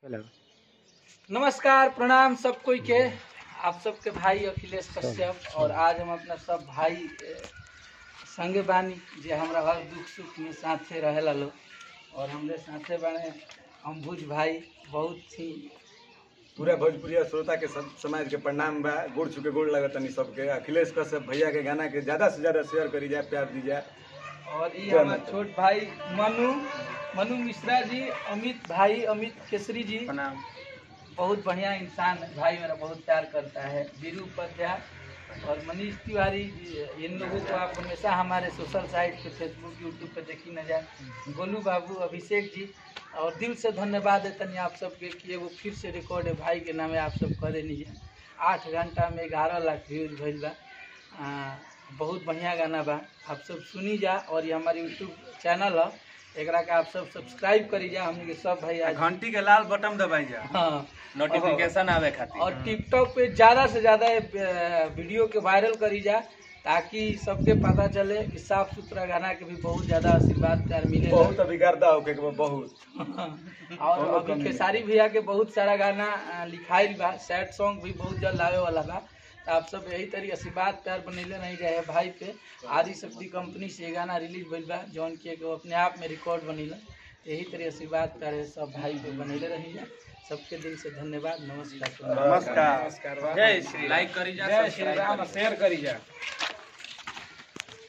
नमस्कार प्रणाम सब कोई के आप सबके भाई अखिलेश कश्यप और आज हम अपना सब भाई ए, संगे बानी जे हमरा हर दुख सुख में साथे रहेला लोग और हमरे साथे बाने अम्बुज भाई बहुत ही पूरा भोजपुरिया श्रोता के सब समाज के प्रणाम बा गोड़ छुके गोड़ लगत तनी सबके अखिलेश कश्यप भैया के गाना के ज्यादा से ज्यादा शेयर करी जाए प्यार दी जाए और ये जय हमारे माता। छोट भाई मनु मनु मिश्रा जी अमित भाई अमित केसरी जी प्रणाम बहुत बढ़िया इंसान है भाई मेरा बहुत प्यार करता है वीरू उपाध्याय और मनीष तिवारी जी, इन लोगों को आप हमेशा हमारे सोशल साइट पे फेसबुक यूट्यूब पे देखी न जाए गोलू बाबू अभिषेक जी और दिल से धन्यवाद है तनी आप सबके कि एगो फिर से रिकॉर्ड है भाई के नामे आप सब करे नहीं जाए आठ घंटा में ग्यारह लाख व्यूज भइल बा आ, बहुत बढ़िया गाना बा आप सब सुनी जा और ये हमारे यूट्यूब चैनल है एकरा के आप सब सब्सक्राइब करी जा हमने के सब भाई आज घंटी के लाल बटन दबाई जा हाँ नोटिफिकेशन आवे खातिर और टिकटॉक पे ज़्यादा से ज़्यादा ये, अ, वीडियो के वायरल करी जा ताकि सबके पता चले कि साफ सुथरा गाना के भी बहुत ज़्यादा आशीर्वाद प्यार मिले बहुत अभी गर्दा होके के बा, बहुत और बहुत अभी कमी है। खेसारी भैया के बहुत सारा गाना अ, लिखाइल बा सैड सॉन्ग भी बहुत जल्द आवे वाला बा तो आप सब यही तरी आशीर्वाद प्यार बनैले नहीं रहे भाई पे आदि शक्ति कंपनी से ये गाना रिलीज भइल बा जौन कि एगो अपने आप में रिकॉर्ड बनेला तो यही तरी आशीर्वाद प्यार सब भाई पे बनैले रही सबके दिल से धन्यवाद नमस्कार नमस्कार जय श्री लाइक करी जा जय श्री राम शेयर करी जा